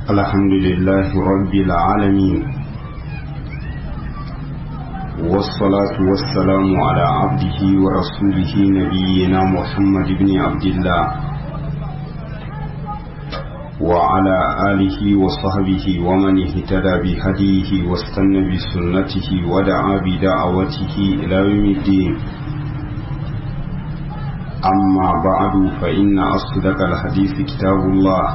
الحمد لله رب العالمين والصلاة والسلام على عبده ورسوله نبينا محمد بن عبد الله وعلى آله وصحبه ومن اهتدى بهديه واستنى بسنته ودعا بدعوته إلى يوم الدين أما بعد فإن أصدق الحديث كتاب الله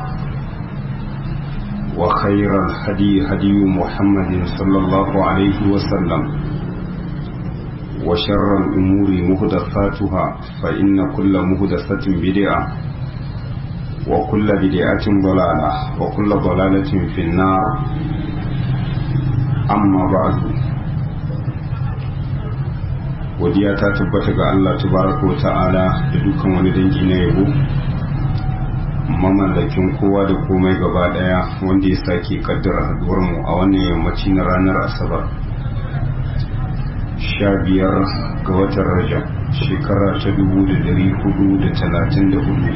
وخير الهدي هدي محمد صلى الله عليه وسلم وشر الأمور مهدفاتها فإن كل مهدفة بدعة وكل بدعة ضلالة وكل ضلالة في النار أما بعد godiya ta tabbata ga Allah tabaraka wa ta'ala da dukkan wani dangi na yabo mamallakin kowa da komai gaba daya wanda ya sake kaddara haduwar mu a wannan yammaci na ranar asabar sha biyar ga watan rajab shekara ta dubu da dari hudu da talatin da hudu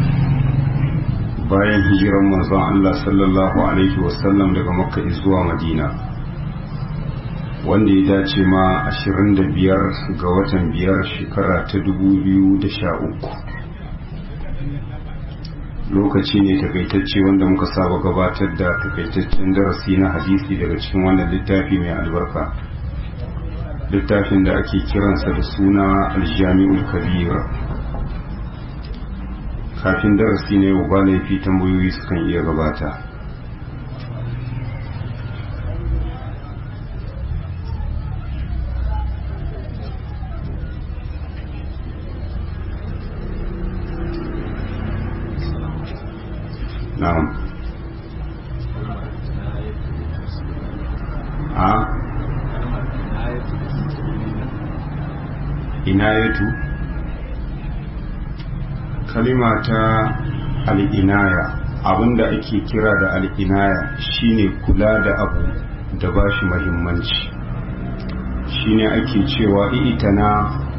bayan hijiran manzon Allah sallallahu alaihi wasallam daga makka zuwa madina wanda ya dace ma 25 ga watan biyar shekara ta 2013 lokaci ne takaitacce wanda muka saba gabatar da takaitaccen darasi na hadisi daga cikin wannan littafi mai albarka littafin da ake kiransa da suna aljami'ul kabir kafin darasi ne yau ba laifi tambayoyi sukan iya gabata na'am a inayatu kalima ta al'inaya abinda ake kira da al'inaya shine kula da abu da ba shi mahimmanci shine ake cewa itana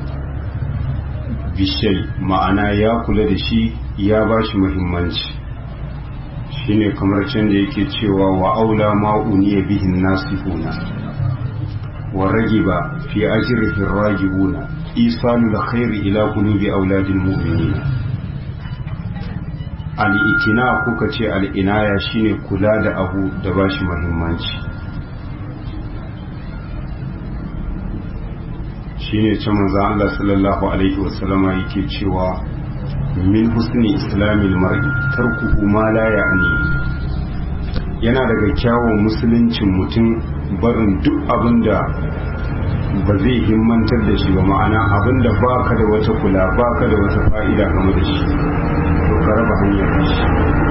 bishai ma'ana ya kula da shi ya ba shi mahimmanci shine kamar can da yake cewa wa aula ma'uniya bihin nasihuna wa ragiba fi ajrihi ragibuna isalu da khairi ila qulubi auladil mu'minin al'itina kuka ce al'inaya shine kula da abu da ba shi mahimmanci shine can manzan Allah sallallahu Alaihi wasallama yake cewa min husni islamil mar'i tarkuhu ma la ya'ni yana daga kyawun musuluncin mutum barin duk abin da ba zai himmantar da shi ba ma'ana abin da ba ka da wata kula ba ka da wata fa'ida game da shi to ka raba hanyar da shi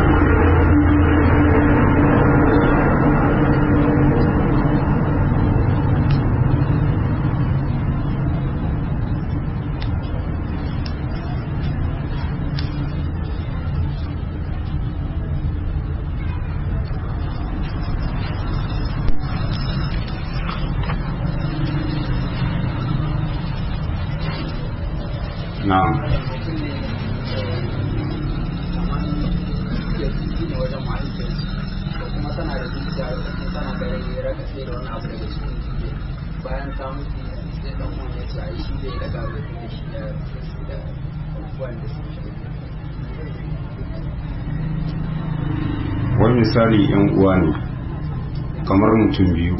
na'am bayan ta mutu sai dan uwan ya ce ai shi zai daga da shi da da abubuwan da suke wani misali yan uwa ne kamar mutum biyu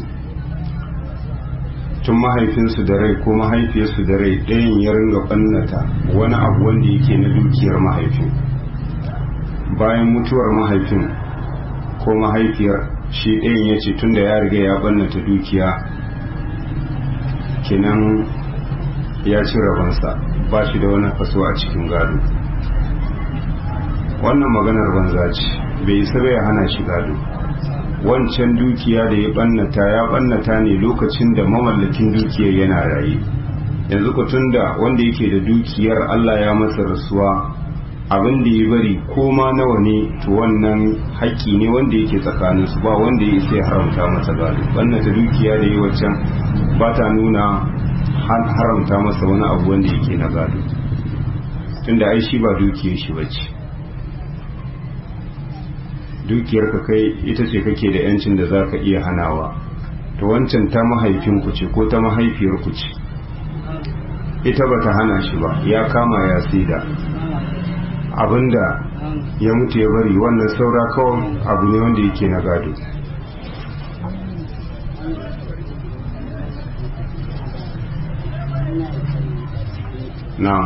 tun mahaifinsu da rai ko mahaifiyarsu da rai ɗayan ya ringa ɓannata wani abu wanda yake na dukiyar mahaifin bayan mutuwar mahaifin ko mahaifiyar shi ɗayan ya ce tun da ya riga ya ɓannata dukiya kenan ya ci rabansa ba shi da wani kaso a cikin gado wannan maganar banza ce bai isa bai hana shi gado wancan dukiya da ya bannata ya bannata ne lokacin da mamallakin dukiyar yana raye yanzu ku tunda wanda yake da dukiyar Allah ya masa rasuwa abin da ya bari ko ma nawa ne to wannan haƙƙi ne wanda yake tsakanin su ba wanda ya isa ya haramta masa gado bannata dukiya da ya waccan ba ta nuna haramta masa wani abu wanda yake na gado tunda ai shi ba dukiyar shi bace dukiyarka kai ita ce kake da yancin da za ka iya hanawa to wancan ta mahaifinku ce ko ta mahaifiyarku ce ita ba ta hana shi ba ya kama ya sida abinda ya mutu ya bari wannan saura kawai abu ne wanda yake na gado na'am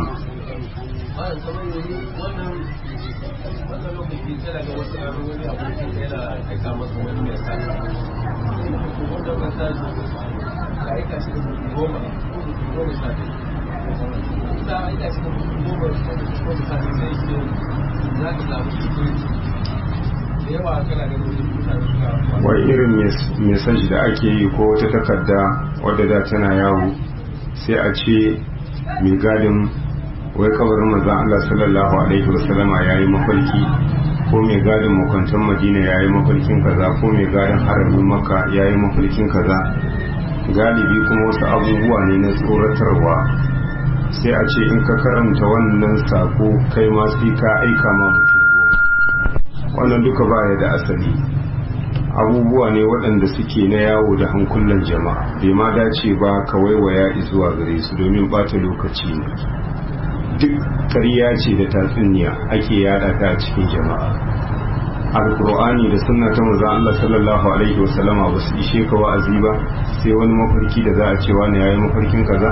wai irin mesaj da ake yi ko wata takarda wadda da tana yawo sai a ce mai gadin wai kabarin manzan Allah sallallahu alaihi wasallama ya yi mafarki ko mai gadin makwantar madina ya yi mafarkin kaza ko mai gadin haramin maka ya yi mafarkin kaza galibi kuma wasu abubuwa ne na tsoratarwa sai a ce in ka karanta wannan sako kai ma sai ka aika ma mutum goma wannan duka baya da asali abubuwa ne waɗanda suke na yawo da hankulan jama'a bai ma dace ba ka waiwaya zuwa gare su domin bata lokaci ne duk ƙarya ce da tatsuniya ake yada ta cikin jama'a alkur'ani da sunna ta manzon Allah sallallahu alaihi wasallama ba su ishe ka wa'azi ba sai wani mafarki da za a ce wani yayi mafarkin kaza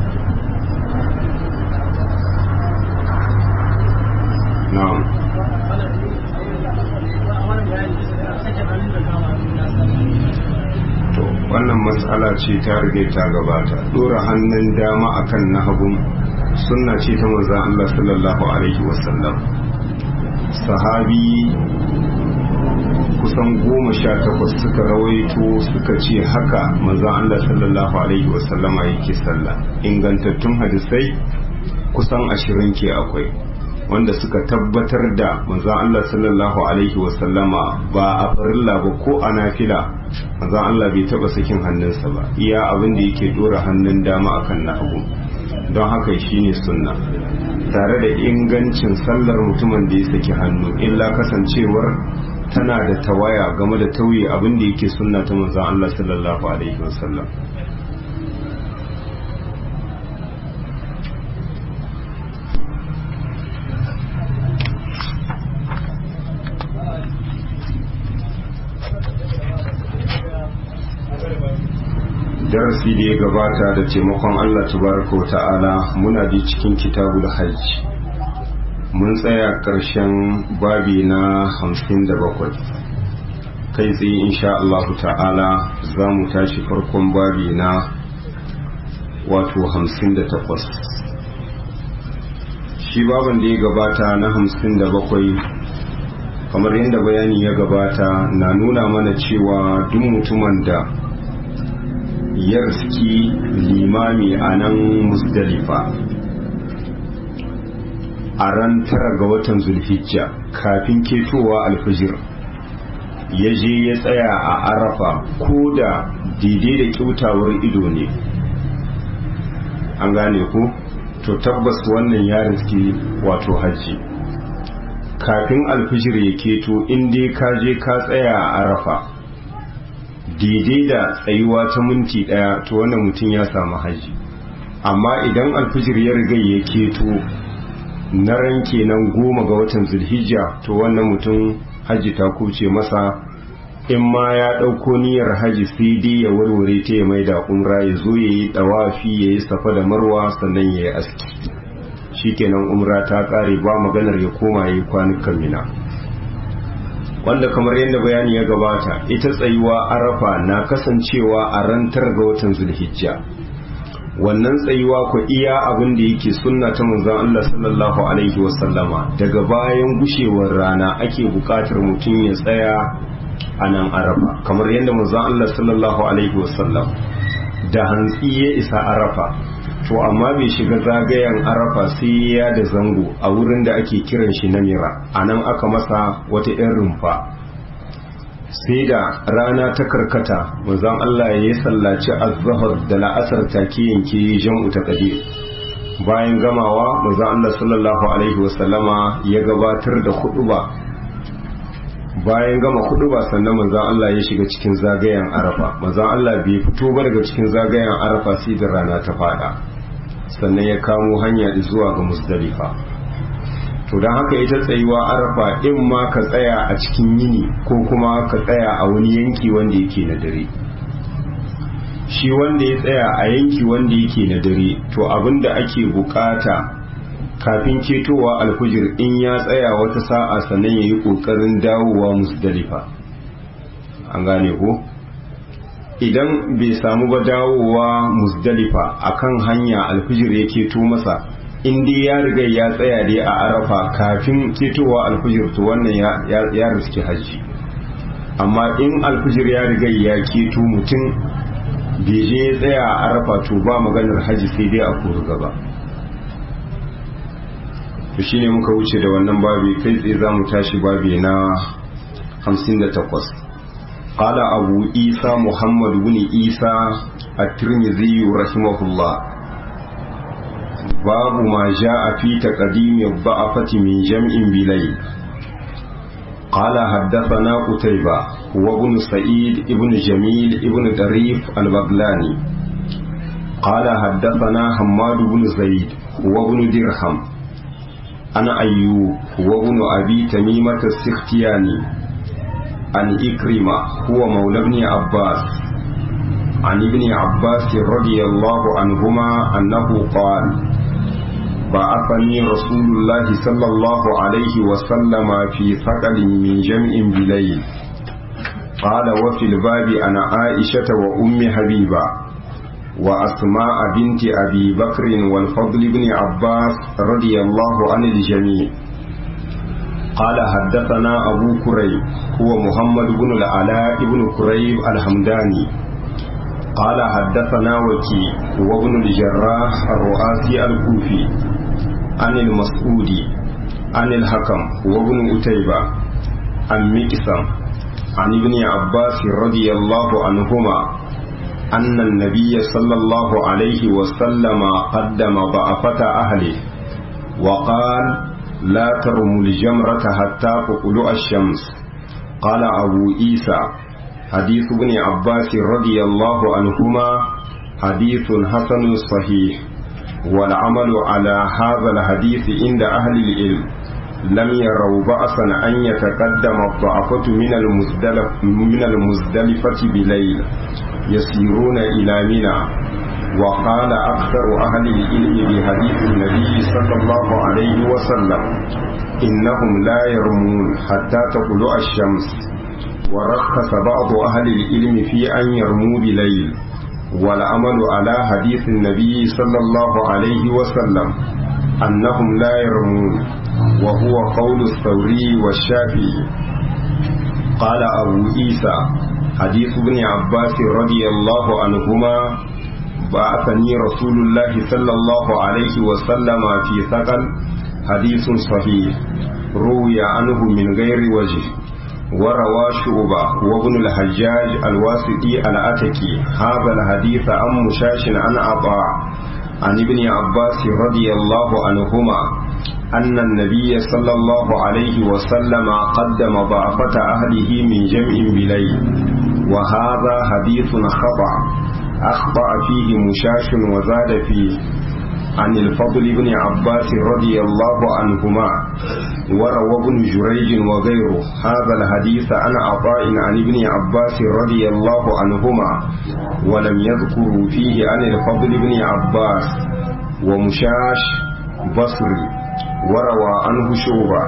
na'am to wannan matsala ce ta rige ta gabata dora hannun dama akan na hagun sunna ce ta manzon Allah sallallahu alaihi wasallam sahabi kusan goma sha takwas suka rawaito suka ce haka manzon Allah sallallahu alaihi wasallama yake sallah ingantattun hadisai kusan ashirin ke akwai wanda suka tabbatar da manzon Allah sallallahu alaihi wasallama ba a farilla ba ko a nafila manzon Allah bai taba sakin hannunsa ba iya abin da yake dora hannun dama akan na hagu don haka shine sunna tare da ingancin sallar mutumin da ya saki hannu illa kasancewar tana da tawaya game da tauye abin da yake sunna ta manzon Allah sallallahu alaihi wasallam darasi da ya gabata da taimakon Allah tabaraka wa ta'ala muna da cikin kitabul hajj mun tsaya ƙarshen babi na hamsin da bakwai kai tsaye insha Allah ta'ala za mu tashi farkon babi na wato hamsin da takwas shi baban da ya gabata na hamsin da bakwai kamar yadda bayani ya gabata na nuna mana cewa duk mutumin da ya riski limami a nan musdalifa a ran tara ga watan zulhijja kafin ketowa alfijir ya je ya tsaya a arafa ko da daidai da kyautawar ido ne an gane ku to tabbas wannan ya riski wato hajji kafin alfijir ya keto in dai ka je ka tsaya a arafa daidai da tsayuwa ta minti daya to wannan mutum ya samu haji amma idan alfijir ya riga ya keto na ran kenan goma ga watan zulhijja to wannan mutum haji ta kuce masa in ma ya ɗauko niyyar haji sai dai ya warware ta ya maida umra ya zo ya yi ɗawafi ya yi safa da marwa sannan ya yi aski shikenan umra ta ƙare ba maganar ya koma ya yi kwanukan mina wanda kamar yadda bayani ya gabata ita tsayuwa arafa na kasancewa a rantar ga watan zulhijja wannan tsayuwa ku iya abin da yake sunna ta manzon Allah sallallahu alaihi wasallama daga bayan gushewar rana ake bukatar mutum ya tsaya a nan arafa kamar yadda manzon Allah sallallahu alaihi wasallam da hantsi ya isa arafa to amma bai shiga zagayen arafa sai ya da zango a wurin da ake kiran shi na mira a nan aka masa wata 'yan rumfa sai da rana ta karkata manzon Allah ya yi sallaci azhar da la'asar take yanke jam'u ta qadir bayan gamawa manzon Allah sallallahu alaihi wasallama ya gabatar da ba bayan gama hudu ba sannan manzan Allah ya shiga cikin zagayen arafa manzan Allah bai fito ba daga cikin zagayen arafa sai da rana ta fada sannan ya kamo hanya zuwa ga musdalifa to don haka ita tsayuwa arafa in ma ka tsaya a cikin yini ko kuma ka tsaya a wani yanki wanda yake na dare shi wanda ya tsaya a yanki wanda yake na dare to abinda ake bukata kafin ketowa alfujir in ya tsaya wata sa'a sannan ya yi ƙoƙarin dawowa musdalifa an gane ko idan bai samu ba dawowa musdalifa akan hanya alfujir ya keto masa in dai ya riga ya tsaya dai a arafa kafin ketowa alfujir to wannan ya riski hajji amma in alfujir ya riga ya keto mutum bai je ya tsaya a arafa to ba maganar hajji sai dai a kuru gaba to shine muka wuce da wannan babi kai tsaye za mu tashi babi na 58 قال أبو إيسى محمد بن إيسى الترمذي رحمه الله باب ما جاء في تقديم الضعفة من جمع بليل قال حدثنا قتيبة وابن سعيد ابن جميل ابن طريف البغلاني قال حدثنا حماد بن زيد وابن درهم أنا أيوب وابن أبي تميمة السختياني عن إكرمة هو مولى ابن عباس عن ابن عباس رضي الله عنهما أنه قال بعثني رسول الله صلى الله عليه وسلم في ثقل من جمع بليل قال وفي الباب أنا عائشة وأم حبيبة وأسماء بنت أبي بكر والفضل بن عباس رضي الله عن الجميع قال حدثنا أبو كريب هو محمد بن العلاء بن كريب الحمداني قال حدثنا وكي وابن الجراح الرؤاسي الكوفي عن المسعودي عن الحكم وابن أتيبة عن مكسم عن ابن عباس رضي الله عنهما أن النبي صلى الله عليه وسلم قدم ضعفة أهله وقال لا ترموا الجمرة حتى تطلع الشمس قال أبو عيسى حديث ابن عباس رضي الله عنهما حديث حسن صحيح والعمل على هذا الحديث عند أهل العلم لم يروا بأسا أن يتقدم الضعفة من المزدلف من المزدلفة بليل يسيرون إلى منى وقال أكثر أهل العلم بحديث النبي صلى الله عليه وسلم إنهم لا يرمون حتى تطلع الشمس ورخص بعض أهل العلم في أن يرموا بليل والعمل على حديث النبي صلى الله عليه وسلم أنهم لا يرمون وهو قول الثوري والشافعي قال أبو عيسى حديث ابن عباس رضي الله عنهما بعثني رسول الله صلى الله عليه وسلم في ثقل حديث صحيح روي عنه من غير وجه وروى شعبة وابن الحجاج الواسطي الأتكي هذا الحديث عن مشاش عن عطاء عن ابن عباس رضي الله عنهما أن النبي صلى الله عليه وسلم قدم ضعفة أهله من جمع بليل وهذا حديث خطأ أخطأ فيه مشاش وزاد فيه عن الفضل بن عباس رضي الله عنهما وروى ابن جريج وغيره هذا الحديث عن عطاء عن ابن عباس رضي الله عنهما ولم يذكروا فيه عن الفضل بن عباس ومشاش بصري وروى عنه شعبة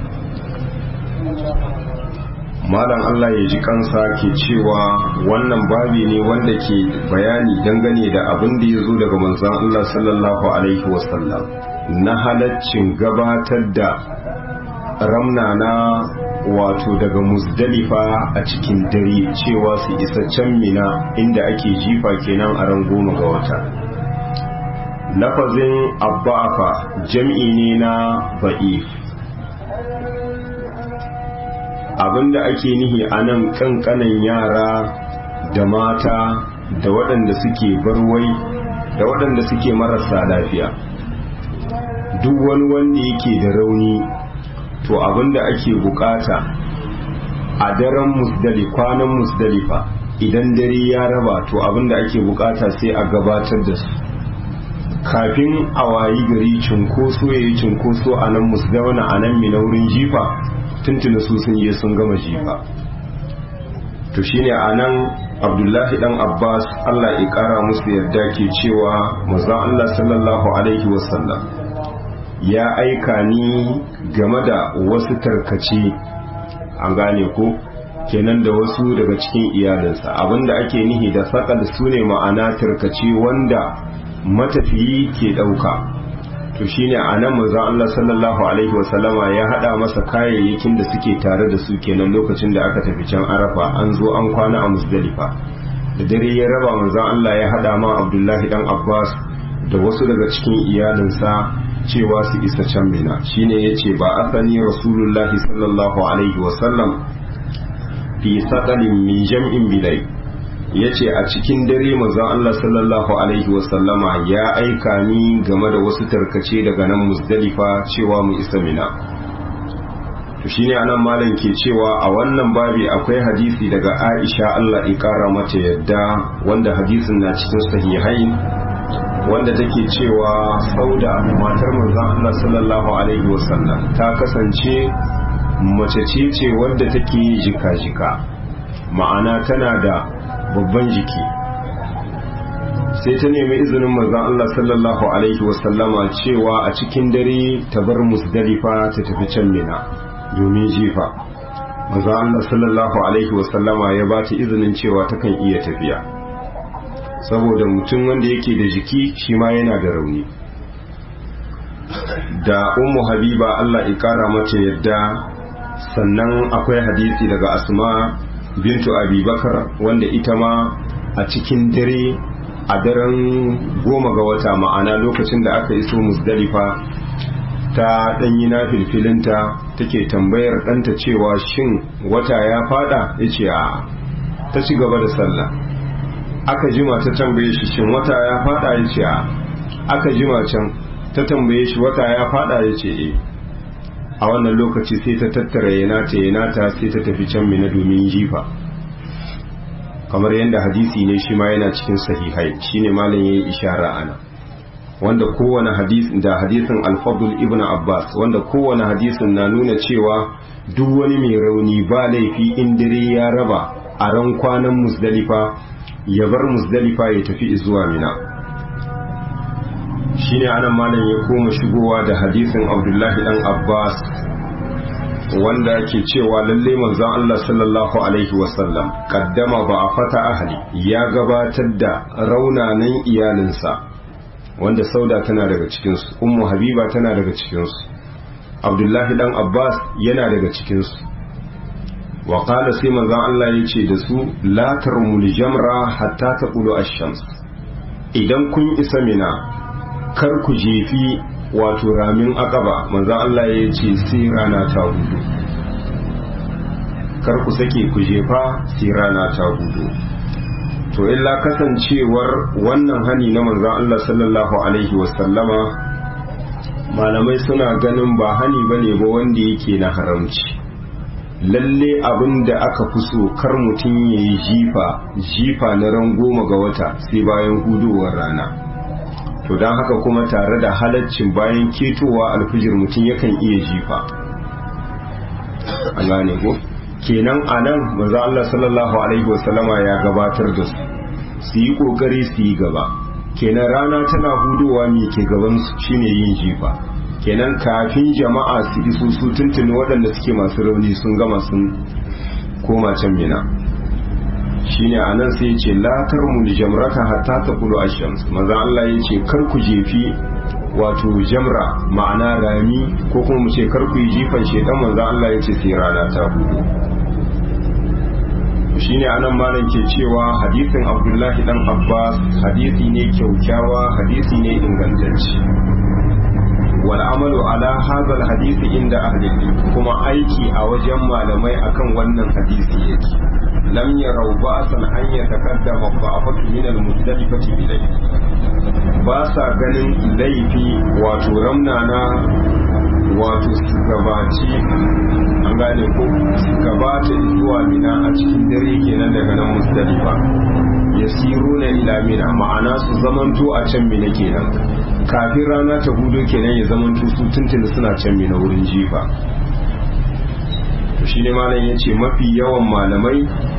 malam Allah ya ji kansa ke cewa wannan babi ne wanda ke bayani dangane da abin da ya zo daga manzon Allah sallallahu alaihi wasallam na halaccin gabatar da ramnana wato daga muzdalifa a cikin dare cewa su isa can mina inda ake jifa kenan a ran goma ga wata lafazin abba'afa jam'i ne na ba'if abinda ake nihi a nan kankanan yara da mata da waɗanda suke barwai da waɗanda suke marasa lafiya duk wani wanda yake da rauni to abinda ake bukata a daren musdali kwanan musdalifa idan dare ya raba to abinda ake bukata sai a gabatar da su kafin a wayi gari cinkoso ya yi cinkoso a nan musdawana a nan minaurin jifa tuntuna su sun je sun gama jifa to shine a nan abdullahi dan abbas allah ya kara musu yarda ke cewa manzon allah sallallahu alaihi wasallam ya aika ni game da wasu tarkace an gane ko kenan da wasu daga cikin iyalinsa abinda ake nihi da sakal su ne ma'ana tarkace wanda matafiyi ke ɗauka to shine a nan maza Allah sallallahu alaihi wasallama ya haɗa masa kayayyakin da suke tare da su kenan lokacin da aka tafi can arafa an zo an kwana a musdalifa da dare ya raba maza Allah ya haɗa ma abdullahi dan abbas da wasu daga cikin iyalinsa cewa su isa can mina shine yace ba asani rasulullahi sallallahu alaihi wasallam fi sadalin min jam'in bilai yace a cikin dare manzon Allah sallallahu alaihi wasallama ya aika ni game da wasu tarkace daga nan Muzdalifa cewa mu isa Mina to shine anan malam ke cewa a wannan babi akwai hadisi daga Aisha Allah ya kara mata yadda wanda hadisin na cikin sahihain wanda take cewa Sauda matar manzon Allah sallallahu alaihi wasallam ta kasance mace ce ce wadda take jika-jika ma'ana tana da babban jiki sai ta nemi izinin manzon Allah sallallahu alaihi wasallama cewa a cikin dare ta bar musdalifa ta tafi can mina domin jifa manzon Allah sallallahu alaihi wasallama ya ba ta izinin cewa takan iya tafiya saboda mutum wanda yake da jiki shi ma yana da rauni da ummu habiba Allah ya kara mata yadda sannan akwai hadisi daga asma bintu abubakar wanda ita ma a cikin dare a daren goma ga wata ma'ana lokacin da aka iso musdalifa ta ɗanyi na filfilinta take tambayar ɗanta cewa shin wata ya fada ya ce a ta ci gaba da sallah aka jima ta tambaye shi shin wata ya fada ya ce a aka jima can ta tambaye shi wata ya fada ya ce e a wannan lokaci sai ta tattara yanata yanata sai ta tafi can mina domin jifa kamar yadda hadisi ne shi ma yana cikin sahihai shine malam yayi ishara ana wanda kowane hadis da hadisin al-fadl ibn abbas wanda kowane hadisin na nuna cewa duk wani mai rauni ba laifi in dare ya raba a ran kwanan musdalifa ya bar musdalifa ya tafi zuwa mina shine anan malam ya koma shigowa da hadisin abdullahi dan abbas wanda ke cewa lalle manzon Allah sallallahu alaihi wasallam kaddama ba a fata ahli ya gabatar da raunanan iyalinsa wanda sauda tana daga cikinsu ummu habiba tana daga cikinsu abdullahi dan abbas yana daga cikinsu wa qala sai manzon Allah ya ce da su la tarmul jamra hatta taqulu ash-shams idan kun isa mina kar ku jefi wato ramin akaba manzan Allah ya ce sai rana ta hudu kar ku sake ku jefa sai rana ta hudu to illa kasancewar wannan hani na manzan Allah sallallahu alaihi wasallama malamai suna ganin ba hani bane ba wanda yake na haramci lalle abin da aka fi so kar mutum ya yi jifa jifa na ran goma ga wata sai bayan hudowar rana to don haka kuma tare da halaccin bayan ketowa alfijir mutum yakan iya jifa an gane ko kenan a nan maza Allah sallallahu alaihi wasallama ya gabatar da su su yi kokari su yi gaba kenan rana tana hudowa mai ke gaban su shine yin jifa kenan kafin jama'a su iso su tuntuni waɗanda suke masu rauni sun gama sun koma can mina shine anan sai ya ce la tarmu jamrata hatta taqulu ash-shams manzo Allah ya ce kar ku jefi wato jamra ma'ana rami ko kuma mu ce kar ku yi jifan shedan manzo Allah ya ce sai rana ta hudu shine anan malam ke cewa hadisin Abdullahi dan Abbas hadisi ne kyaukyawa hadisi ne ingantacce wal amalu ala hadha hadisi inda ahli kuma aiki a wajen malamai akan wannan hadisi yake lam yarau ba'san an yataqaddama ba'afatu min al-muzdalifati bilayl ba sa ganin laifi wato ramnana wato su gabaci an gane ko su gabata zuwa mina a cikin dare kenan daga nan musdalifa ya siru na ila mina ma'ana su zamanto a can mina kenan kafin rana ta hudu kenan ya zamanto su tuntuni suna can mina wurin jifa to shine malam ya ce mafi yawan malamai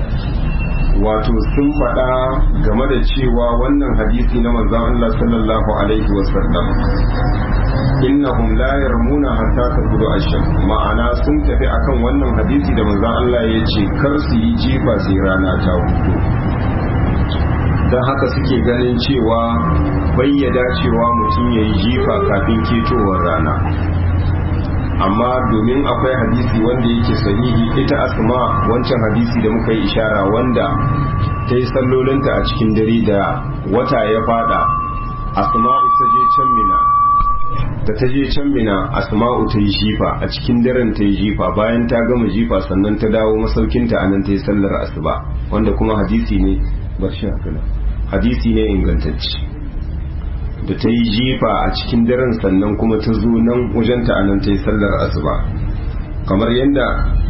wato sun faɗa game da cewa wannan hadisi na manzon Allah sallallahu alaihi wasallam innahum la yarmuna hatta tabudu asham ma'ana sun tafi akan wannan hadisi da manzon Allah ya ce kar su yi jifa sai rana ta hudu don haka suke ganin cewa bayyada cewa mutum ya yi jifa kafin ketowar rana amma domin akwai hadisi wanda yake sahihi ita asma wancan hadisi da muka yi ishara wanda ta yi sallolinta a cikin dare da wata ya fada asma'u ta je can mina da ta je can mina asma'u ta yi jifa a cikin daren ta yi jifa bayan ta gama jifa sannan ta dawo masaukinta a nan ta yi sallar asuba wanda kuma hadisi ne bar shi hadisi ne ingantacce da ta yi jifa a cikin daren sannan kuma ta zo nan wajenta a nan ta yi sallar asuba kamar yadda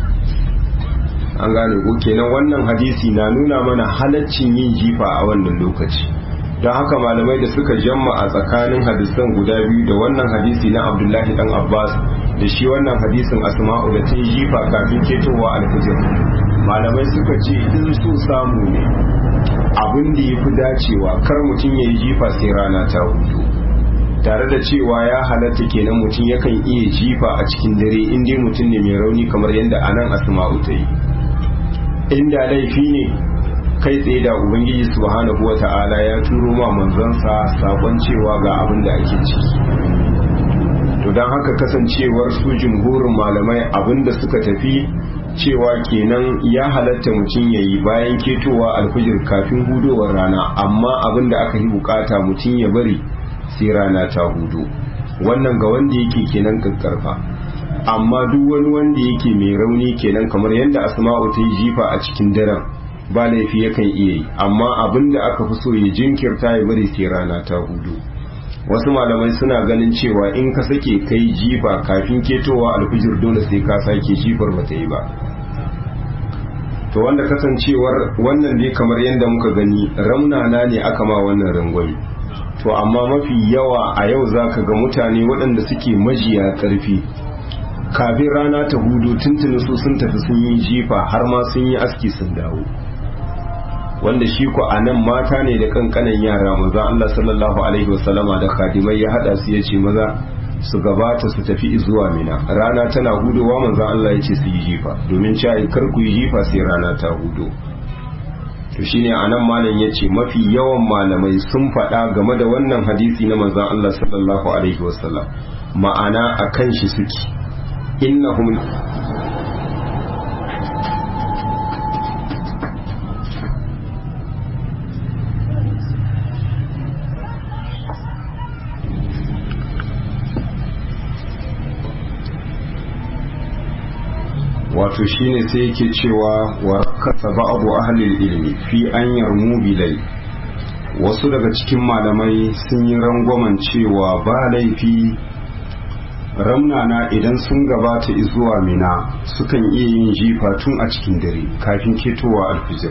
an gane ko kenan wannan hadisi na nuna mana halaccin yin jifa a wannan lokaci don haka malamai da suka jamma a tsakanin hadisan guda biyu da wannan hadisi na abdullahi dan abbas da shi wannan hadisin asma'u da ta yi jifa kafin ketowa alfijir malamai suka ce in su samu ne abin da ya fi dacewa kar mutum ya yi jifa sai rana ta hudu tare da cewa ya halatta kenan mutum yakan iya jifa a cikin dare in dai mutum ne mai rauni kamar yadda anan asma'u ta yi inda laifi ne kai tsaye da ubangiji subhanahu wata'ala ya turo ma manzansa sakon cewa ga abin da ake ciki to don haka kasancewar su jumhurin malamai abin da suka tafi cewa kenan ya halatta mutum ya yi bayan ketowa alfijir kafin hudowar rana amma abin da aka yi bukata mutum ya bari sai rana ta hudu wannan ga wanda yake kenan kakkarfa amma duk wani wanda yake mai rauni kenan kamar yadda asma'u ta yi jifa a cikin daren ba laifi yakan iya yi amma abin da aka fi so ya jinkirta ya bari sai rana ta hudu wasu malamai suna ganin cewa in ka sake kai jifa kafin ketowa alfijir dole sai ka sake jifar ba ta yi ba to wanda kasancewar wannan dai kamar yadda muka gani raunana ne aka ma wannan rangwami to amma mafi yawa a yau za ka ga mutane waɗanda suke majiya ƙarfi kafin rana ta hudu tuntuni su sun tafi sun yi jifa har ma sun yi aski sun dawo wanda shi ku a nan mata ne da kankanan yara maza Allah sallallahu alaihi wasallama da khadimai ya hada su ya ce maza su gabata su tafi zuwa mina rana tana hudowa manzo Allah ya ce su yi jifa domin cewa kar ku yi jifa sai rana ta hudo to shine anan malam ya ce mafi yawan malamai sun faɗa game da wannan hadisi na manzo Allah sallallahu alaihi wasallam ma'ana akan shi suke innahum wato shine sai yake cewa wa kasa ba'adu ahlil ilmi fi an yarmu bilai wasu daga cikin malamai sun yi rangwamen cewa ba laifi ramnana idan sun gabata zuwa mina sukan iya yin jifa tun a cikin dare kafin ketowa alfijir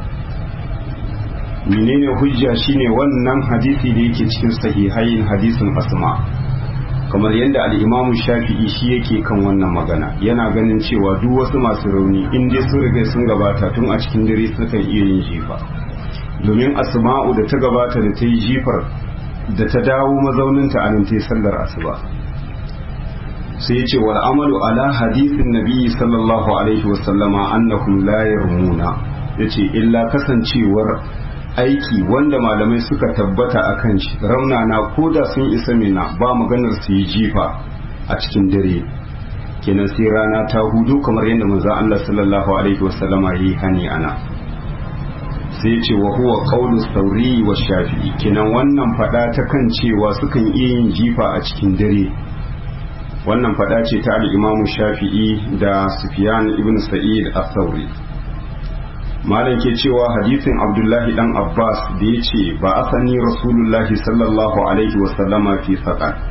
menene hujja shine wannan hadisi da yake cikin sahihain hadisin asma kamar yadda al'imamu shafi'i shi yake kan wannan magana yana ganin cewa duk wasu masu rauni in dai sun riga sun gabata tun a cikin dare sukan iya yin jifa domin asma'u da ta gabata da ta yi jifar da ta dawo mazauninta a nan ta yi sallar asuba sai ya ce wal amalu ala hadithin nabi sallallahu alaihi wasallama annahum la yarmuna yace illa kasancewar aiki wanda malamai suka tabbata a kan shi raunana ko da sun isa mina ba maganar su yi jifa a cikin dare kenan sai rana ta hudu kamar yadda manzon Allah sallallahu alaihi wasallama yi hani ana sai ce wa huwa qawlu sauri wa shafi'i kenan wannan fada ta kan cewa sukan iya yin jifa a cikin dare wannan fada ce ta al-Imam Shafi'i da Sufyan ibn Sa'id al-Thawri malam ke cewa hadisin abdullahi dan abbas da ya ce ba asani rasulullahi sallallahu alaihi wasallama fi saƙar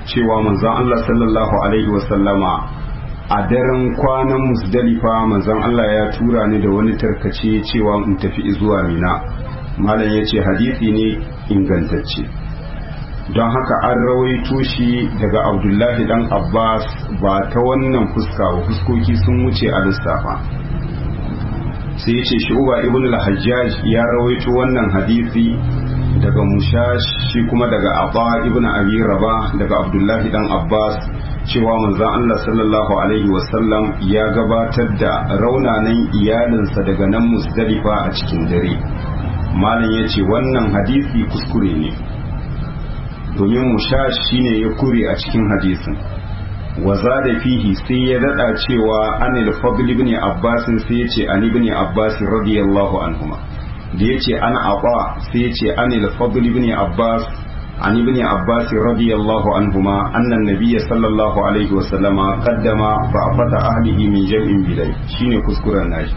cewa manzon Allah sallallahu alaihi wasallama a daren kwanan musdalifa manzon Allah ya tura ni da wani tarkace cewa in tafi zuwa mina malam ya ce hadisi ne ingantacce don haka an rawaito shi daga abdullahi dan abbas ba ta wannan fuska ba fuskoki sun wuce a lissafa sai ya ce shu'uba ibn al-hajjaj ya rawaito wannan hadisi daga mushash shi kuma daga abba ibn abi raba daga abdullahi dan abbas cewa manzon Allah sallallahu alaihi wasallam ya gabatar da raunanan iyalinsa daga nan musdalifa a cikin dare malam ya ce wannan hadisi kuskure ne domin mushash shine ya kure a cikin hadisin waza da fihi sai ya dada cewa anil fadl ibn abbas sai ya ce an ibn abbas radiyallahu anhuma da ya ce an aba sai ya ce anil fadl ibn abbas an ibn abbas radiyallahu anhuma annan nabiyya sallallahu alaihi wa sallama qaddama fa afata ahlihi min jam'in bilay shine kuskuren nashi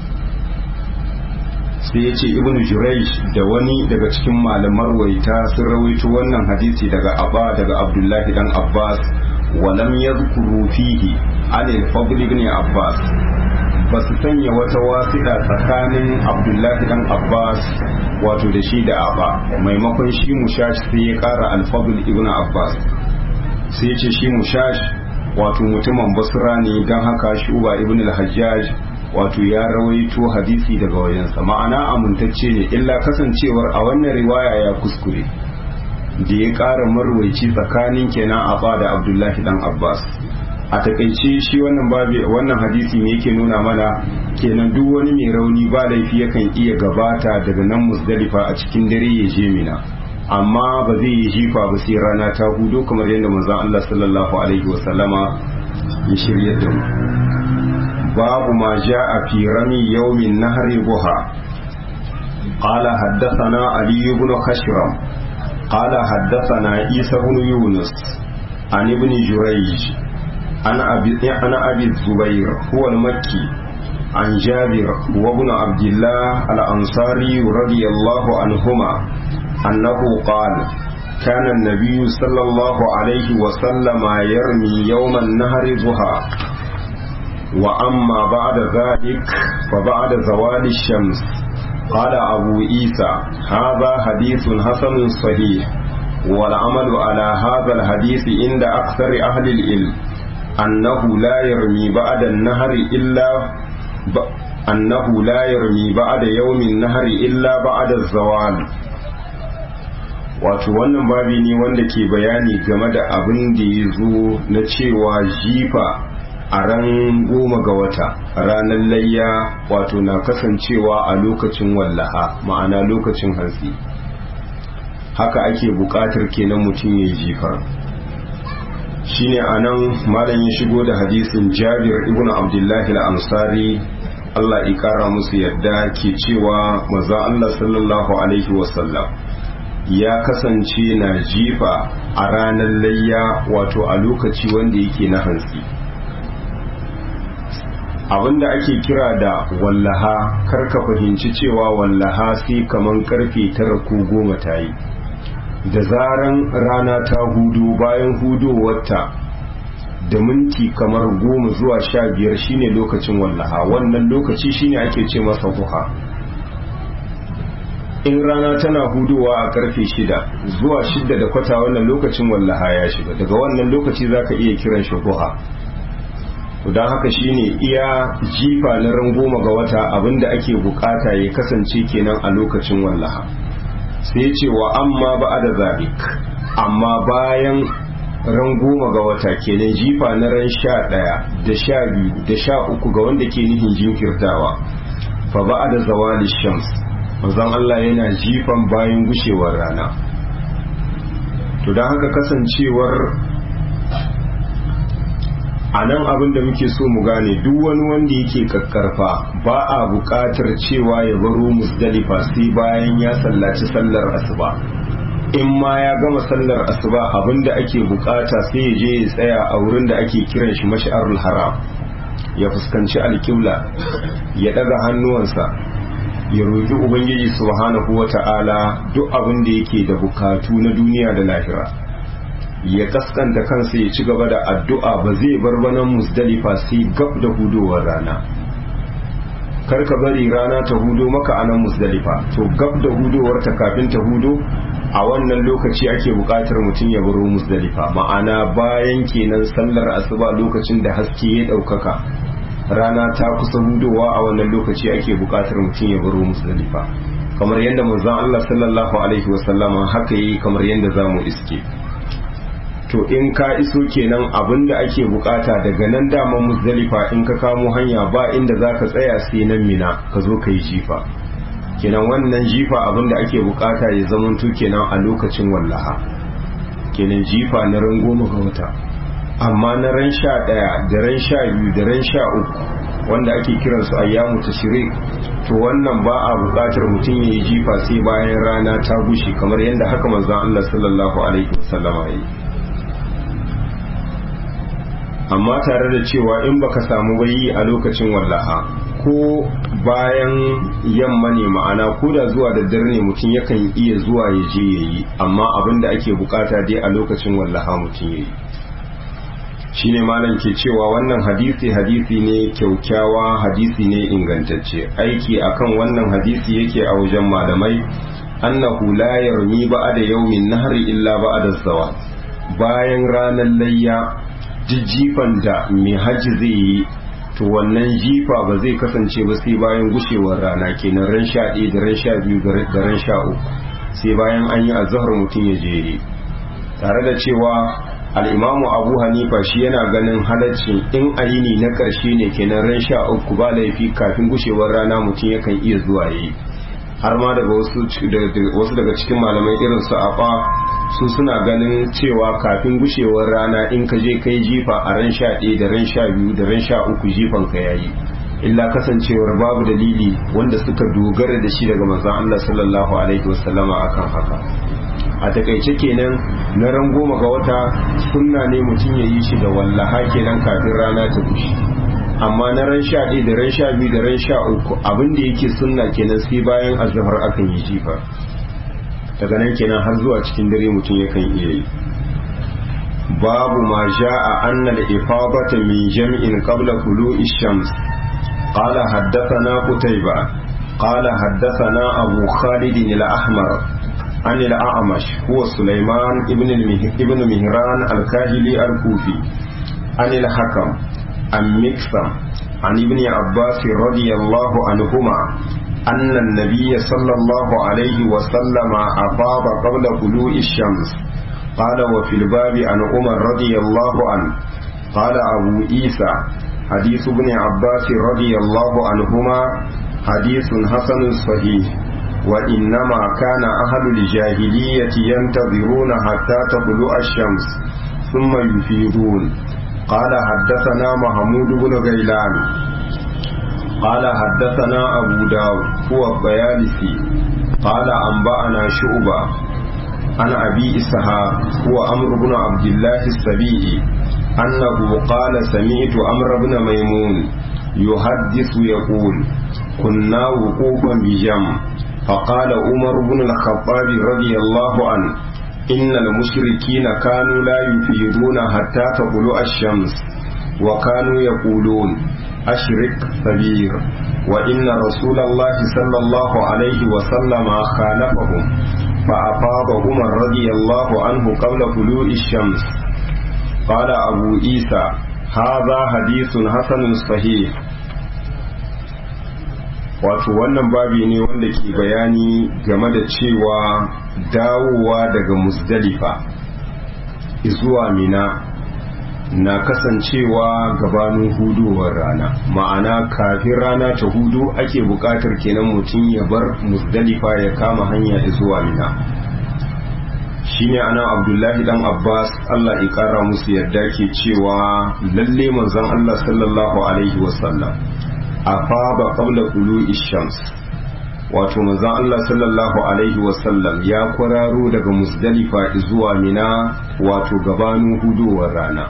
sai ya ce ibn jurayj da wani daga cikin malaman waita sun rawaito wannan hadisi daga abba daga abdullahi dan abbas walam yadhkuru fihi an al-fadl ibn abbas ba su sanya wata wasiɗa tsakanin abdullahi dan abbas wato da shi da abba maimakon shi mushash sai ya ƙara al-fadl ibn abbas sai ya ce shi mushash wato mutumin basra ne don haka shi uba ibn al-hajjaj wato ya rawaito hadisi daga wajensa ma'ana amintacce ne illa kasancewar a wannan riwaya ya kuskure da ya ƙara marwaici tsakanin kenan abba da abdullahi dan abbas a takaice shi wannan babi wannan hadisi ne yake nuna mana kenan duk wani mai rauni ba laifi yakan iya gabata daga nan musdalifa a cikin dare ya je mina amma ba zai yi jifa ba sai rana ta hudo kamar yadda manzon Allah sallallahu alaihi wasallama ya shirya da mu باب ما جاء في رمي يوم النهر ضحى قال حدثنا علي بن خشرم قال حدثنا عيسى بن يونس عن ابن جريج عن أبي, عن أبي الزبير هو المكي عن جابر وابن عبد الله الأنصاري رضي الله عنهما أنه قال كان النبي صلى الله عليه وسلم يرمي يوم النهر ضحى وأما بعد ذلك فبعد زوال الشمس قال أبو عيسى هذا حديث حسن صحيح والعمل على هذا الحديث عند أكثر أهل العلم أنه لا يرمي بعد النهر إلا ب... أنه لا يرمي بعد يوم النهر إلا بعد الزوال wato wannan babi ne wanda ke bayani game da abin da ya zo na cewa jifa a ran goma ga wata ranar layya wato na kasancewa a lokacin wallaha ma'ana lokacin hantsi haka ake buƙatar kenan mutum ya jifa shine a nan malam ya shigo da hadisin jabir ibn abdullahi al-ansari Allah ya kara musu yadda ke cewa maza Allah sallallahu alaihi wasallam ya kasance na jifa a ranar layya wato a lokaci wanda yake na hantsi abinda ake kira da wallaha karka fahimci cewa wallaha sai kaman karfe tara ko goma ta yi da zaran rana ta hudu bayan hudowarta da minti kamar goma zuwa sha biyar shine lokacin wallaha wannan lokaci shine ake ce masa duha in rana tana hudowa a karfe shida zuwa shida da kwata wannan lokacin wallaha ya shiga daga wannan lokaci zaka iya kiran shi duha don haka shine iya jifa na ran goma ga wata abinda ake bukata ya kasance kenan a lokacin wallaha sai ce wa amma ba da zabik amma bayan ran goma ga wata kenan jifa na ran sha ɗaya da sha biyu da sha uku ga wanda ke nihin jinkirtawa fa ba da zawali shams manzon Allah yana jifan bayan gushewar rana to don haka kasancewar a nan abin da muke so mu gane duk wani wanda yake kakkarfa ba a buƙatar cewa ya baro musdalifa sai bayan ya sallaci sallar asuba in ma ya gama sallar asuba abin da ake buƙata sai ya je ya tsaya a wurin da ake kiran shi mash'arul haram ya fuskanci alƙibla ya ɗaga hannuwansa ya roƙi ubangiji subhanahu wata'ala duk abin da yake da bukatu na duniya da lahira ya kaskanta kansa ya ci gaba da addu'a ba zai bar banan musdalifa sai gab da hudowar rana karka bari rana ta hudo maka anan musdalifa to gab da hudowar ta kafin ta hudo a wannan lokaci ake buƙatar mutum ya baro musdalifa ma'ana bayan kenan sallar asuba lokacin da haske ya ɗaukaka rana ta kusa hudowa a wannan lokaci ake buƙatar mutum ya baro musdalifa kamar yadda manzon Allah sallallahu alaihi wasallama haka yi kamar yadda zamu iske to in ka iso kenan abinda ake bukata daga nan daman muzdalifa in ka kamo hanya ba inda zaka tsaya sai nan mina ka zo ka yi jifa kenan wannan jifa abinda ake bukata ya zamanto kenan a lokacin wallaha kenan jifa na ran goma ga wata amma na ran sha ɗaya da ran sha biyu da ran sha uku wanda ake kiransu ayyamu tashrik to wannan ba a bukatar mutum ya yi jifa sai bayan rana ta gushe kamar yadda haka manzon Allah sallallahu alaihi wasallama ya yi amma tare da cewa in baka samu bayi a lokacin wallaha ko bayan yamma ne ma'ana ko da zuwa da dare ne mutum yakan iya zuwa ya je ya yi amma abin da ake bukata dai a lokacin wallaha mutum ya yi shine malam ke cewa wannan hadisi hadisi ne kyaukyawa hadisi ne ingantacce aiki akan wannan hadisi yake a wajen malamai annahu la yarmi ba'da yawmin nahri illa ba'da zawat bayan ranar layya jijjifan da mai hajji zai yi to wannan jifa ba zai kasance ba sai bayan gushewar rana kenan ran sha ɗaya da ran sha biyu da ran sha uku sai bayan an yi azahar mutum ya jere tare da cewa al'imamu abu hanifa shi yana ganin halaccin in ayini na ƙarshe ne kenan ran sha uku ba laifi kafin gushewar rana mutum yakan iya zuwa yi har ma daga wasu daga cikin malamai irin su afa su suna ganin cewa kafin gushewar rana in ka je kai jifa a ran sha ɗaya da ran sha biyu da ran sha uku jifan ka yayi illa kasancewar babu dalili wanda suka dogara da shi daga manzon Allah sallallahu alaihi wasallama akan haka a takaice kenan na ran goma ga wata sunna ne mutum ya yi shi da wallaha kenan kafin rana ta gushe amma na ran sha ɗaya da ran sha biyu da ran sha uku abin da yake sunna kenan sai bayan azhar akan yi jifa daga nan kenan har zuwa cikin dare mutum yakan iya yi babu ma sha'a anna al-ifadata min jam'in qabla tulu'i shams qala haddathana qutayba qala haddathana abu khalid al-ahmar عن الأعمش هو سليمان ابن ابن مهران الكاهلي الكوفي عن الحكم عن مكسم عن ابن عباس رضي الله عنهما أن النبي صلى الله عليه وسلم أفاض قبل طلوع الشمس قال وفي الباب عن عمر رضي الله عنه قال أبو عيسى حديث ابن عباس رضي الله عنهما حديث حسن صحيح وإنما كان أهل الجاهلية ينتظرون حتى تطلع الشمس ثم يفيدون قال حدثنا محمود بن غيلان قال حدثنا أبو داود هو الطيالسي قال أنبأنا شعبة عن أبي إسحاق هو أمر بن عبد الله السبيعي أنه قال سمعت أمر بن ميمون يحدث يقول كنا وقوفا بجمع فقال عمر بن الخطاب رضي الله عنه إن المشركين كانوا لا يفيدون حتى تطلع الشمس وكانوا يقولون أشرك كبير وإن رسول الله صلى الله عليه وسلم خالفهم فأفاض عمر رضي الله عنه قبل طلوع الشمس قال أبو عيسى هذا حديث حسن صحيح wato wannan babi ne wanda ke bayani game da cewa dawowa daga musdalifa zuwa mina na kasancewa gabanin hudowar rana ma'ana kafin rana ta hudu ake buƙatar kenan mutum ya bar musdalifa ya kama hanya zuwa mina shine ana abdullahi dan abbas allah ya kara musu yadda ke cewa lalle manzon allah sallallahu alaihi wasallam afaba qabla tulu'i shams wato manzon Allah sallallahu alaihi wasallam ya kwararo daga musdalifa zuwa mina wato gabanin hudowar rana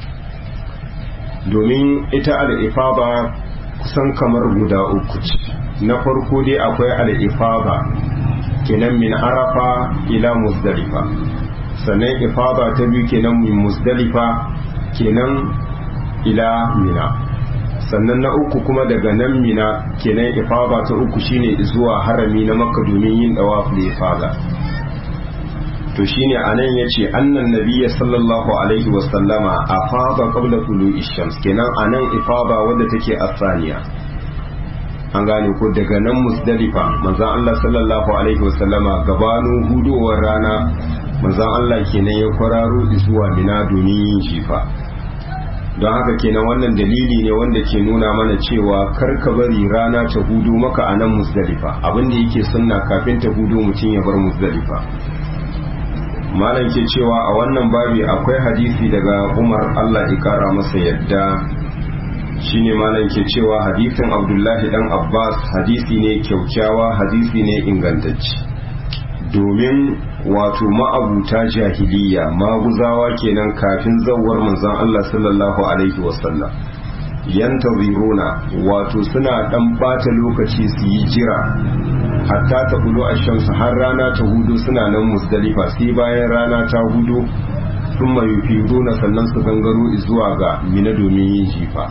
domin ita al'ifaba kusan kamar guda uku ce na farko dai akwai al'ifaba kenan min arafa ila musdalifa sannan ifada ta biyu kenan min musdalifa kenan ila mina sannan na uku kuma daga nan mina kenan ifada ta uku shine zuwa harami na makka domin yin dawaf da ifada to shine anan yace annan nabiyya sallallahu alaihi wa sallama afada qabla tulu'i shams kenan anan ifada wanda take asaniya an gane ko daga nan musdalifa manzon Allah sallallahu alaihi wa sallama gabanin hudowar rana manzon Allah kenan ya kwararo zuwa mina domin yin jifa don haka kenan wannan dalili ne wanda ke nuna mana cewa kar ka bari rana ta hudu maka a nan musdalifa abinda yake sunna kafin ta hudu mutum ya bar musdalifa malam ke cewa a wannan babi akwai hadisi daga umar allah ya kara masa yadda shine malam ke cewa hadisin abdullahi dan abbas hadisi ne kyaukyawa hadisi ne ingantacce domin wato ma'abuta jahiliya maguzawa kenan kafin zawar manzon Allah sallallahu alaihi wasallam yantaziruna wato suna dan bata lokaci su yi jira hatta ta hudu a shamsu har rana ta hudu suna nan musdalifa sai bayan rana ta hudu sun mai na sannan su gangaro zuwa ga mina domin yin jifa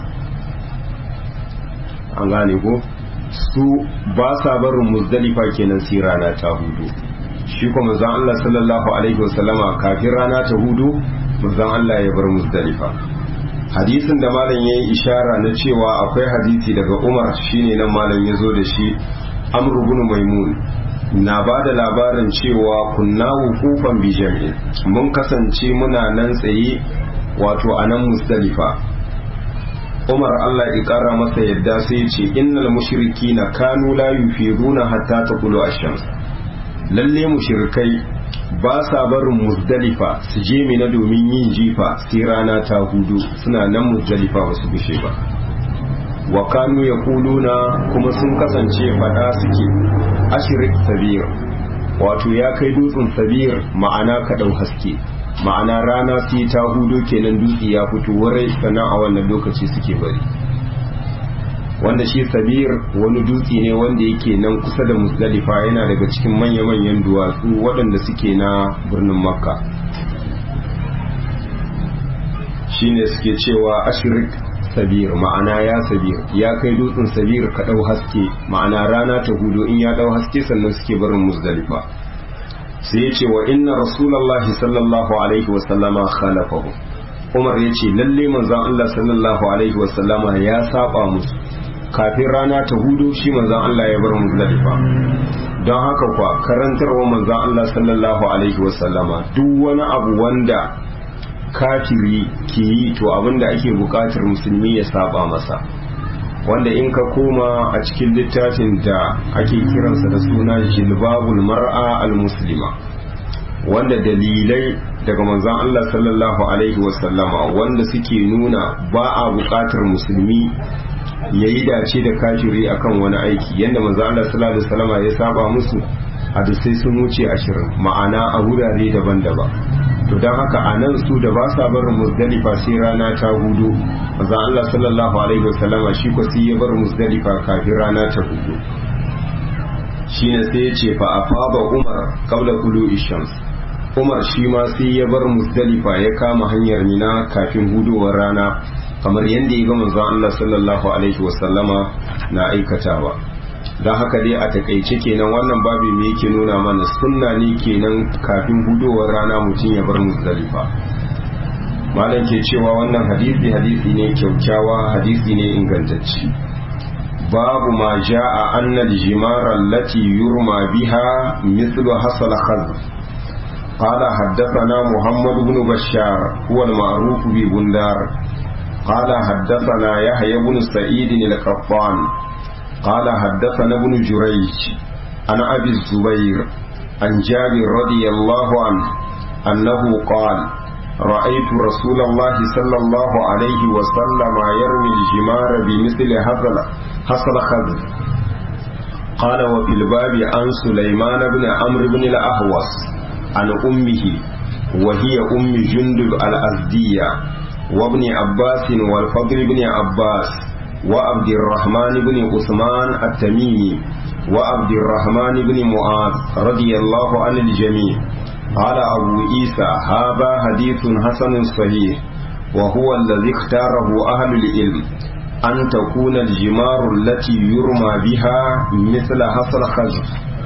an gane ko su ba sa barin musdalifa kenan sai rana ta hudu shi kuma manzon Allah sallallahu alaihi wasallama kafin rana ta hudu manzon Allah ya bar musdalifa hadisin da malam yayi ishara na cewa akwai hadisi daga Umar shine nan malam ya zo da shi Amr ibn Maimun na ba da labarin cewa kunna wukufan bi jami'in mun kasance muna nan tsaye wato a nan musdalifa Umar Allah ya kara masa yadda sai ya ce innal mushrikina kanu la yufiduna hatta taqulu ash-shams lalle mushrikai ba sa barin muzdalifa su je mina domin yin jifa sai rana ta hudu suna nan muzdalifa ba su gushe ba wa kanu ya kuluna kuma sun kasance fada suke ashirik sabir wato ya kai dutsen sabir ma'ana kaɗau haske ma'ana rana sai ta hudu kenan dutse ya fito warai sannan a wannan lokaci suke bari wanda shi sabir wani dutse ne wanda yake nan kusa da musdalifa yana daga cikin manya-manyan duwatsu waɗanda suke na birnin makka shine suke cewa ashirik sabir ma'ana ya sabir ya kai dutsen sabir ka ɗau haske ma'ana rana ta hudu in ya ɗau haske sannan suke barin musdalifa sai ya ce wa inna rasulallahi sallallahu alaihi wasallama khalafahu umar ya ce lalle manzon allah sallallahu alaihi wasallama ya saba musu kafin rana ta hudu shi manzan Allah ya bar muzdalifa don haka kwa karantarwa manzan Allah sallallahu alaihi wasallama duk wani abu wanda kafiri ke yi to abinda ake bukatar musulmi ya saba masa wanda in ka koma a cikin littafin da ake kiransa da suna jilbabul mar'a al-muslima wanda dalilai daga manzan Allah sallallahu alaihi wasallama wanda suke nuna ba a bukatar musulmi ya yi dace da kafiri akan wani aiki yadda manzo Allah sallallahu alaihi wasallam ya saba musu hadisai sun wuce ashirin ma'ana a wurare daban-daban to don haka a nan su da ba sa barin musdalifa sai rana ta hudu manzo Allah sallallahu alaihi wasallam shi ko sai ya bar musdalifa kafin rana ta hudu shine sai ya ce fa afaba umar qabla tulu'i shams umar shi ma sai ya bar musdalifa ya kama hanyar mina kafin hudowar rana kamar yadda ya ga manzon Allah sallallahu alaihi wasallama na aikatawa don haka dai a takaice kenan wannan babu me yake nuna mana sunna ne kenan kafin hudowar rana mutum ya bar muzdalifa malam ke cewa wannan hadisi hadisi ne kyaukyawa hadisi ne ingantacci babu ma ja'a anna al-jimara allati yurma biha mithlu hasal khazf قال حدثنا محمد بن بشار هو المعروف ببندار قال حدثنا يحيى بن سعيد القطان قال حدثنا ابن جريج عن ابي الزبير عن جابر رضي الله عنه انه قال رايت رسول الله صلى الله عليه وسلم يرمي الجمار بمثل هذا حصل خذ قال وفي الباب عن سليمان بن عمرو بن الاهوص عن امه وهي ام جندب الازديه وابن عباس والفضل بن عباس وعبد الرحمن بن عثمان التميمي وعبد الرحمن بن معاذ رضي الله عن الجميع قال أبو عيسى هذا حديث حسن صحيح وهو الذي اختاره أهل العلم أن تكون الجمار التي يرمى بها مثل حصل خزف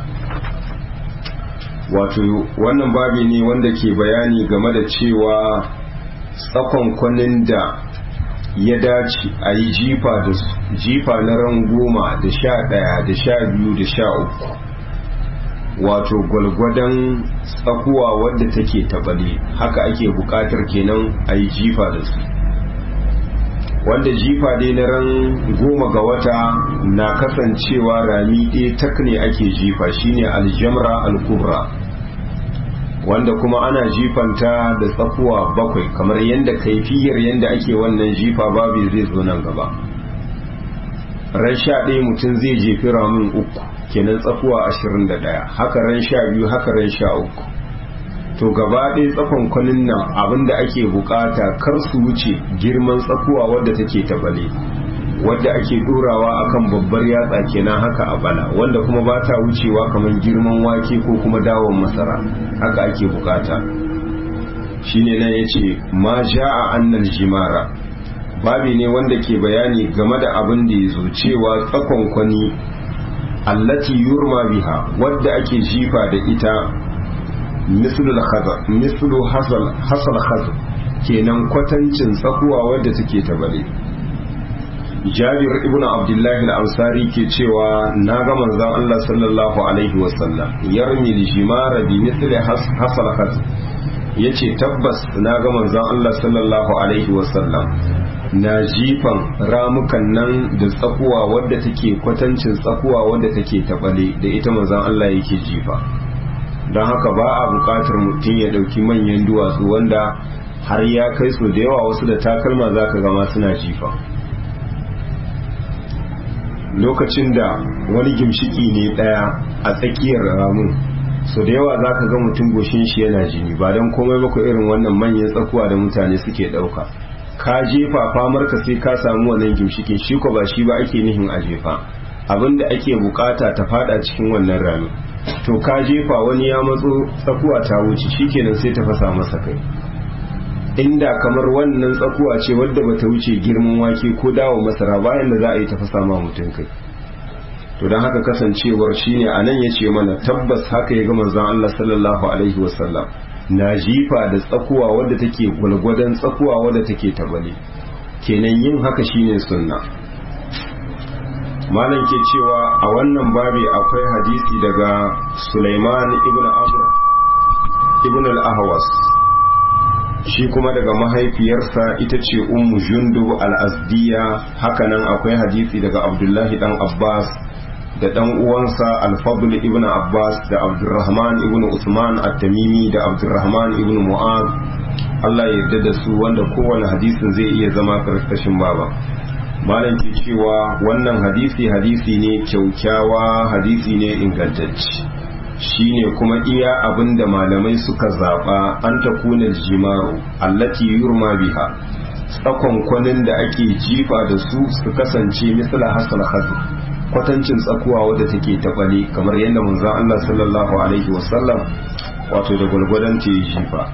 wato wannan babi ne wanda ke bayani game da cewa tsakon kwanin da ya dace a yi jifa da jifa na ran goma da sha ɗaya da sha biyu da sha uku wato gwalgwadon tsakuwa wadda take tabale haka ake buƙatar kenan a yi jifa da su wanda jifa dai na ran goma ga wata na kasancewa rami ɗaya tak ne ake jifa shine aljamra al-kubra wanda kuma ana jifanta da tsakuwa bakwai kamar yadda kaifiyar yadda ake wannan jifa babu zai zo nan gaba ran sha ɗaya mutum zai jefi ramin uku kenan tsakuwa ashirin da ɗaya haka ran sha biyu haka ran sha uku to gaba ɗaya tsakon kwanin nan abinda ake bukata kar su wuce girman tsakuwa wadda take tabale wadda ake ɗorawa akan babbar yatsa kenan haka a bala wanda kuma ba ta wucewa kamar girman wake ko kuma dawon masara haka ake bukata shine nan yace ma ja'a annal jimara babi ne wanda ke bayani game da abin da ya zo cewa tsakon kwani allati yurma biha wadda ake jifa da ita mislul khazar mislu hasal hasal khazar kenan kwatancin tsakuwa wadda take ta bale jabir ibnu abdullahi al-ansari ke cewa na ga manzon Allah sallallahu alaihi wasallam yarmi al-jimara bi mithli hasal khazar yace tabbas na ga manzon Allah sallallahu alaihi wasallam na jifan ramukan nan da tsakuwa wadda take kwatancin tsakuwa wadda take tabale da ita manzon Allah yake jifa don haka ba a bukatar mutum ya dauki manyan duwatsu wanda har ya kai su da yawa wasu da takalma za ka gama suna jifa lokacin da wani gimshiki ne daya a tsakiyar ramun so da yawa za ka ga mutum goshin shi yana jini ba don komai maka irin wannan manyan tsakuwa da mutane suke dauka ka jefa famar ka sai ka samu wannan gimshikin shi ko ba shi ba ake nihin a jefa abinda ake bukata ta fada cikin wannan rami to ka jefa wani ya matso tsakuwa ta wuce shikenan sai ta fasa masa kai inda kamar wannan tsakuwa ce wadda bata wuce girman wake ko dawo masara bayan da za a yi ta fasa ma mutum kai to don haka kasancewar shine anan ya ce mana tabbas haka ya ga manzon Allah sallallahu alaihi wasallam na jifa da tsakuwa wadda take gwalgwadon tsakuwa wadda take tabale kenan yin haka shine sunna malam ke cewa a wannan babi akwai hadisi daga Sulaiman ibn Amr ibn al-Ahwas shi kuma daga mahaifiyarsa ita ce ummu jundub al-azdiya hakanan akwai hadisi daga Abdullahi dan Abbas da dan uwansa al-fadl ibn abbas da abdurrahman ibn usman at-tamimi da abdurrahman ibn mu'az Allah ya yarda da su wanda kowane hadisin zai iya zama karkashin baba malam ke cewa wannan hadisi hadisi ne kyaukyawa hadisi ne ingantacce shine kuma iya abinda malamai suka zaba an takuna jimaru allati yurma biha tsakon kwanin da ake jifa da su su kasance misala hasal khazr kwatancin tsakuwa wadda take tabale kamar yadda manzon Allah sallallahu alaihi wasallam wato da gulgudan ta yi jifa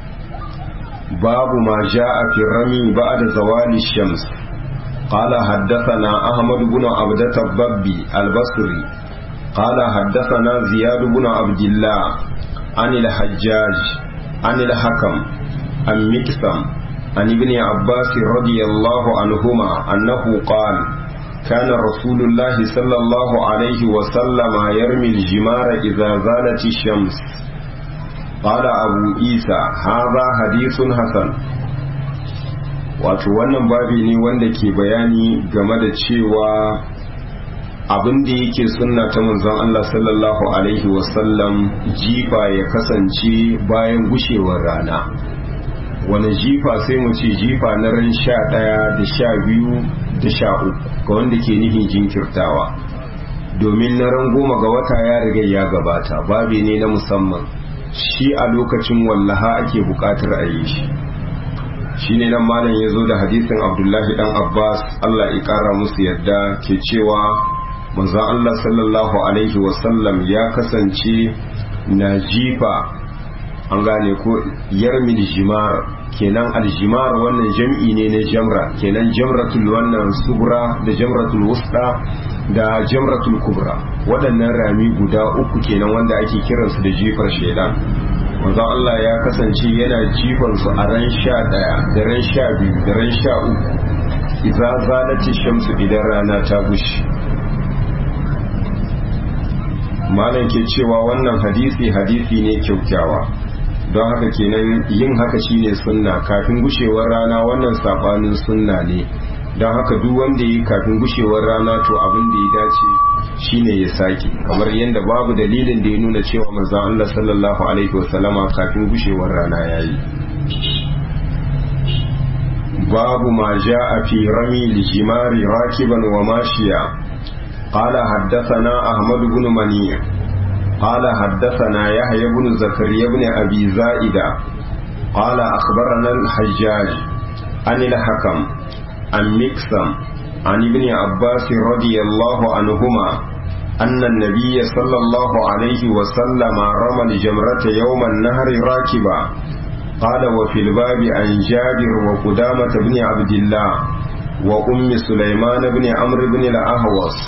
babu ma ja'a fi rami ba'da zawali shams قال حدثنا أحمد بن عبدة الضبي البصري قال حدثنا زياد بن عبد الله عن الحجاج عن الحكم عن مكسم عن ابن عباس رضي الله عنهما أنه قال كان رسول الله صلى الله عليه وسلم يرمي الجمار إذا زالت الشمس قال أبو عيسى هذا حديث حسن wato wannan babi ne wanda ke bayani game da cewa abin da yake sunna ta manzon Allah sallallahu alaihi wasallam jifa ya kasance bayan gushewar rana wani jifa sai mu ce jifa na ran sha ɗaya da sha biyu da sha uku ga wanda ke nufin jinkirtawa domin na ran goma ga wata ya riga ya gabata babi ne na musamman shi a lokacin wallaha ake buƙatar a yi shi shi ne nan malam ya zo da hadisin abdullahi dan abbas allah ya ƙara musu yadda ke cewa manzon allah sallallahu alaihi wasallam ya kasance na jifa an gane ko yarmil jimar kenan aljimar wannan jam'i ne na jamra kenan jamratul wannan subra da jamratul wusta da jamratul kubra waɗannan rami guda uku kenan wanda ake kiransu da jifar shaidan manzo Allah ya kasance yana jifan su a ran sha ɗaya da ran sha biyu da ran sha uku idza zalati shamsu idan rana ta gushi malam ke cewa wannan hadisi hadisi ne kyaukyawa don haka kenan yin haka shine sunna kafin gushewar rana wannan sabanin sunna ne don haka duk wanda yi kafin gushewar rana to abin da ya dace shine ya sake kamar yadda babu dalilin da ya nuna cewa manzon Allah sallallahu alaihi wasallama kafin gushewar rana yayi babu ma ja'a fi rami lijimari rakiban wa mashiya قال حدثنا أحمد بن منيع قال حدثنا يحيى بن زكريا بن أبي زائدة قال أخبرنا الحجاج عن الحكم عن مكسم عن ابن عباس رضي الله عنهما أن النبي صلى الله عليه وسلم رمى الجمرة يوم النهر راكبا قال وفي الباب عن جابر وقدامة بن عبد الله وأم سليمان بن عمرو بن الأهوص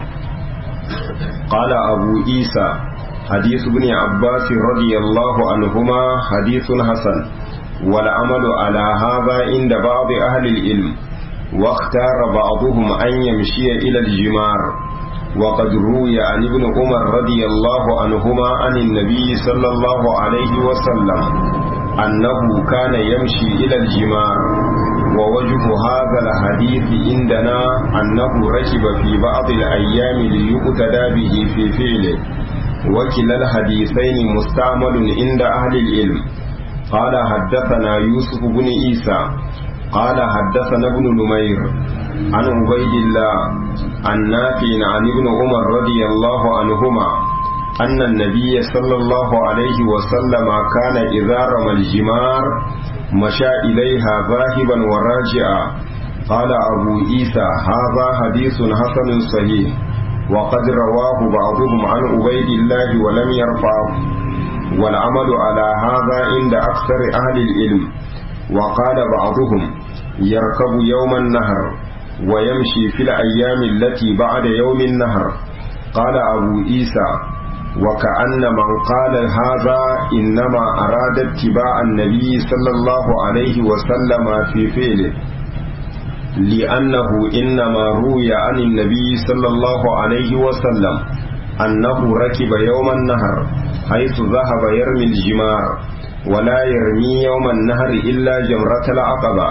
قال أبو عيسى حديث ابن عباس رضي الله عنهما حديث حسن والعمل على هذا عند بعض أهل العلم واختار بعضهم أن يمشي إلى الجمار وقد روي عن ابن عمر رضي الله عنهما عن النبي صلى الله عليه وسلم أنه كان يمشي إلى الجمار ووجه هذا الحديث عندنا أنه ركب في بعض الأيام ليقتدى به في فعله وكلا الحديثين مستعمل عند أهل العلم قال حدثنا يوسف بن عيسى قال حدثنا ابن نمير عن عبيد الله عن نافع عن ابن عمر رضي الله عنهما أن النبي صلى الله عليه وسلم كان إذا رمى الجمار مشى إليها ذاهبا وراجعا قال أبو عيسى هذا حديث حسن صحيح وقد رواه بعضهم عن عبيد الله ولم يرفعه والعمل على هذا عند أكثر أهل العلم وقال بعضهم يركب يوم النهر ويمشي في الأيام التي بعد يوم النهر قال أبو عيسى وكأن من قال هذا إنما أراد اتباع النبي صلى الله عليه وسلم في فعله لأنه إنما روي عن النبي صلى الله عليه وسلم أنه ركب يوم النهر حيث ذهب يرمي الجمار ولا يرمي يوم النهر إلا جمرة العقبة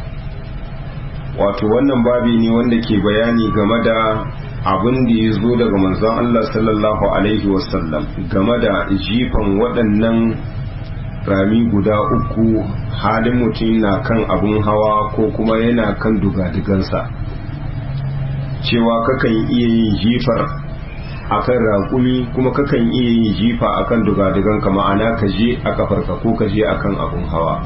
wato wannan babi ne wanda ke bayani game da abin da ya zo daga manzon Allah sallallahu alaihi wasallam game da jifan waɗannan rami guda uku halin mutum na kan abin hawa ko kuma yana kan dugadigansa cewa kakan iya yin jifar akan raƙumi kuma kakan iya yin jifa akan dugadiganka ma'ana ka je a kafarka ko ka je akan abin hawa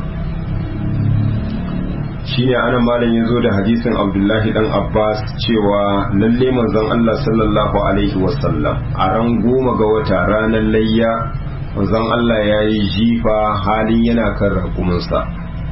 shine anan malam ya zo da hadisin abdullahi dan abbas cewa lalle manzon allah sallallahu alaihi wasallam a ran goma ga wata ranar layya manzon allah ya yi jifa halin yana kan raƙuminsa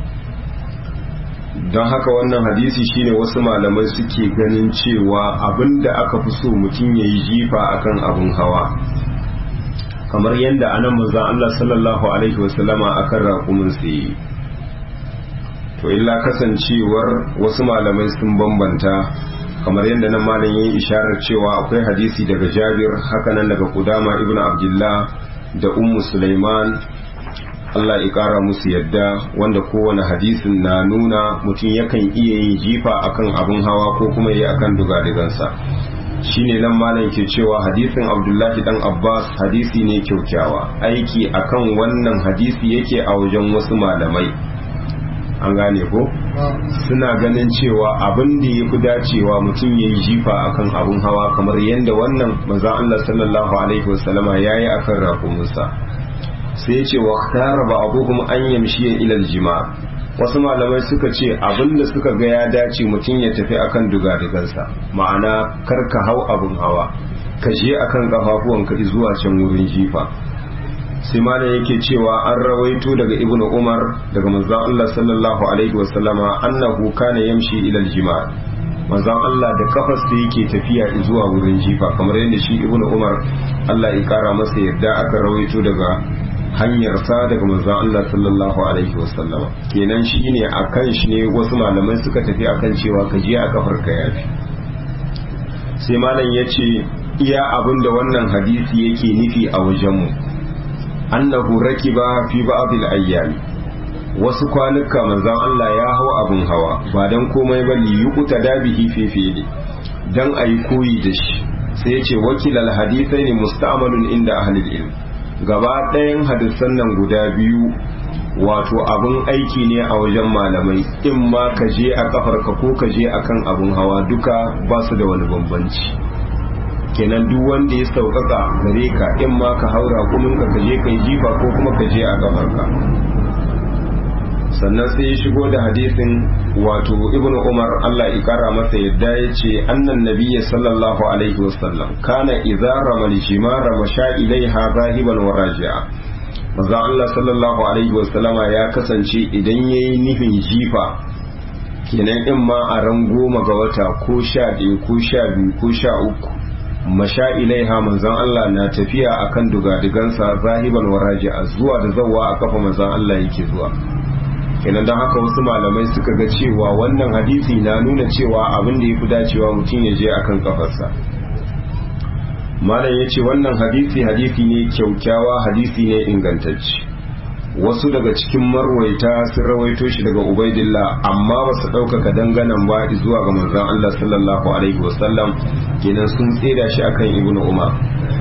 don haka wannan hadisi shine wasu malamai suke ganin cewa abinda aka fi so mutum ya yi jifa akan abin hawa kamar yadda anan manzon allah sallallahu alaihi wasallama akan raƙuminsa yi to illa kasancewar wasu malamai sun bambanta kamar yadda nan malam yin isharar cewa akwai hadisi daga jabir hakanan daga kudama ibn abdullah da ummu sulaiman Allah ya kara musu yadda wanda kowane hadisin na nuna mutum yakan iya yin jifa akan abin hawa ko kuma yi akan dugadigansa shine nan malam ke cewa hadisin abdullahi dan abbas hadisi ne kyaukyawa aiki akan wannan hadisi yake a wajen wasu malamai an gane ko suna ganin cewa abin da ya fi dacewa mutum ya yi jifa akan abin hawa kamar yadda wannan manzan Allah sallallahu alaihi wasallama ya yi akan rakumunsa sai ya ce wa tara ba abubuwan an yamshi ya ilal jima wasu malamai suka ce abin da suka ga ya dace mutum ya tafi akan dugadigansa ma'ana kar ka hau abin hawa ka je akan kafafuwanka zuwa can wurin jifa sai malam yake cewa an rawaito daga ibnu umar daga manzon Allah sallallahu alaihi wasallama annahu kana yamshi ila aljima manzon Allah da kafarsa yake tafiya zuwa wurin jifa kamar yadda shi ibnu umar Allah ya kara masa yarda aka rawaito daga hanyarsa daga manzon Allah sallallahu alaihi wasallama kenan shine akan shi ne wasu malamai suka tafi akan cewa ka je a kafar ka yafi sai malam yace iya abinda wannan hadisi yake nufi a wajenmu annahu rakiba fi ba'd al-ayyam wasu kwanuka manzon Allah ya hau abin hawa ba dan komai ba li yuqta dabihi fi fili dan ayi koyi da shi sai yace wakil al-hadithaini musta'malun inda ahli al-ilm gaba ɗayan hadisan nan guda biyu wato abin aiki ne a wajen malamai in ma ka je a kafarka ko ka je akan abin hawa duka ba su da wani bambanci kenan duk wanda ya sauƙaƙa gare ka in ma ka haura kumin ka kaje kai jifa ko kuma ka je a kafarka sannan sai ya shigo da hadisin wato ibn umar allah ya kara masa yadda ya ce annan nabiyya sallallahu alaihi wasallam kana idza ramal jimara masha ilaiha zahiban wa raji'a maza allah sallallahu alaihi wasallama ya kasance idan yayi nufin jifa kenan in ma a ran goma ga wata ko sha ɗaya ko sha biyu ko sha uku masha ilaiha manzon Allah na tafiya akan dugadigansa zahiban waraji a zuwa da zawa a kafa manzon Allah yake zuwa kenan don haka wasu malamai suka ga cewa wannan hadisi na nuna cewa abin da ya fi dacewa mutum ya je akan kafarsa malam ya ce wannan hadisi hadisi ne kyaukyawa hadisi ne ingantacce wasu daga cikin marwaita sun rawaito shi daga ubaidillah amma ba su ɗaukaka danganan ba zuwa ga manzon Allah sallallahu alaihi wasallam kenan sun tseda shi akan ibnu umar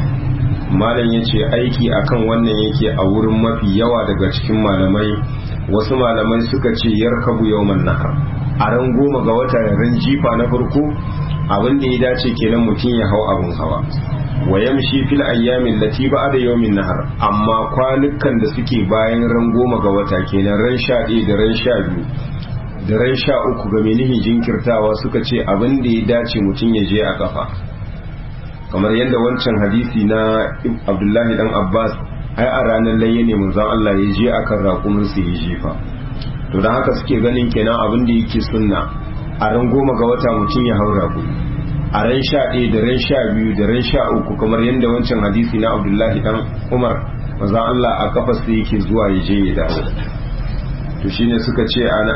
malam ya ce aiki akan wannan yake a wurin mafi yawa daga cikin malamai wasu malamai suka ce yarkabu yawman nahar a ran goma ga wata ran jifa na farko abin da ya dace kenan mutum ya hau abin hawa wa yamshi fil ayyamin lati ba'da yawmin nahar amma kwanukan da suke bayan ran goma ga wata kenan ran sha ɗaya da ran sha biyu da ran sha uku ga menihin jinkirtawa suka ce abin da ya dace mutum ya je a kafa kamar yadda wancan hadisi na abdullahi dan abbas ai a ranar layya ne manzon Allah ya je akan raƙumin su ya jefa to don haka suke ganin kenan abin da yake sunna a ran goma ga wata mutum ya haura ku a ran sha ɗaya da ran sha biyu da ran sha uku kamar yadda wancan hadisi na abdullahi dan umar manzon Allah a kafa su yake zuwa ya je ya dawo to shine suka ce ana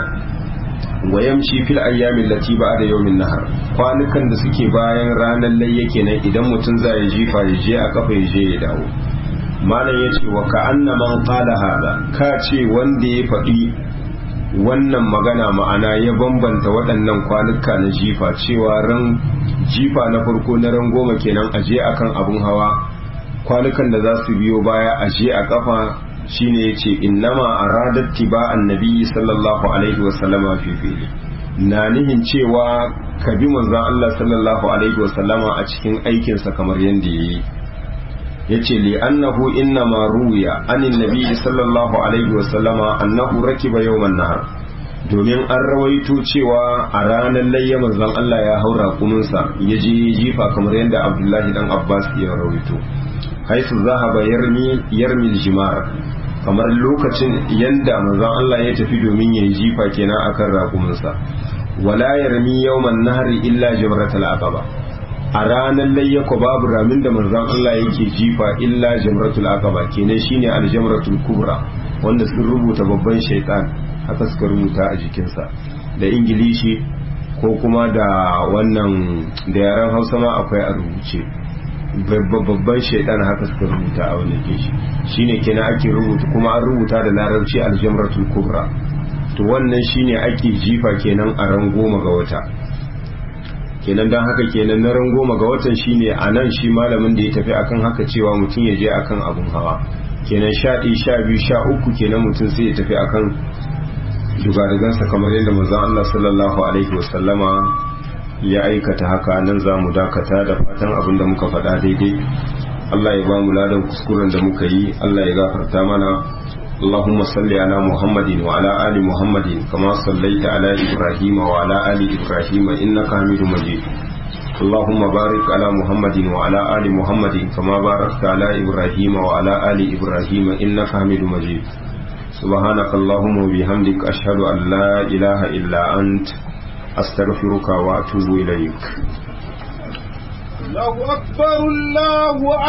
wa yamshi fil ayyamin lati ba'da yawmin nahar kwanukan da suke bayan ranar layya kenan idan mutum za ya jifa ya je a kafa ya je ya dawo malam ya ce wa ka'anna man qala hada ka ce wanda ya faɗi wannan magana ma'ana ya bambanta waɗannan kwanuka na jifa cewa ran jifa na farko na ran goma kenan a je akan abun hawa kwanukan da za su biyo baya a je a kafa shine yace innama aradat tiba annabi sallallahu alaihi wasallama fi fili na nihin cewa ka bi manzon Allah sallallahu alaihi wasallama a cikin aikinsa kamar yadda yayi yace li annahu innama ruwiya anin nabi sallallahu alaihi wasallama annahu rakiba yawman nahar domin an rawaito cewa a ranar layya manzon Allah ya haura kuminsa ya je jifa kamar yadda Abdullahi dan Abbas ya rawaito haisu zahaba yarmi yarmi jimar kamar lokacin yanda manzon Allah ya tafi domin ya yi jifa kenan akan raƙuminsa wala yarmi yawman nahri illa jamratul aqaba a ranar layyako babu ramin da manzon Allah yake jifa illa jamratul aqaba kenan shine aljamratul kubra wanda sun rubuta babban shaitan haka suka rubuta a jikinsa da ingilishi ko kuma da wannan da yaren hausa ma akwai a rubuce babban shaitan haka suka rubuta a wannan kishi shine kenan ake rubuta kuma an rubuta da larabci aljamratul kubra to wannan shine ake jifa kenan a ran goma ga wata kenan don haka kenan na ran goma ga watan shine a nan shi malamin da ya tafi akan haka cewa mutum ya je akan abun hawa kenan sha ɗaya sha biyu sha uku kenan mutum sai ya tafi akan dugadagansa kamar yadda manzon Allah sallallahu alaihi wasallama ya aikata haka nan za mu dakata da fatan abin da muka faɗa daidai Allah ya ba mu ladan kuskuren da muka yi Allah ya gafarta mana اللهم صل على محمد وعلى آل محمد كما صليت على إبراهيم وعلى آل إبراهيم إنك حميد مجيد اللهم بارك على محمد وعلى آل محمد كما باركت على إبراهيم وعلى آل إبراهيم إنك حميد مجيد سبحانك اللهم وبحمدك أشهد أن لا إله إلا أنت أستغفرك وأتوب إليك الله أكبر الله أكبر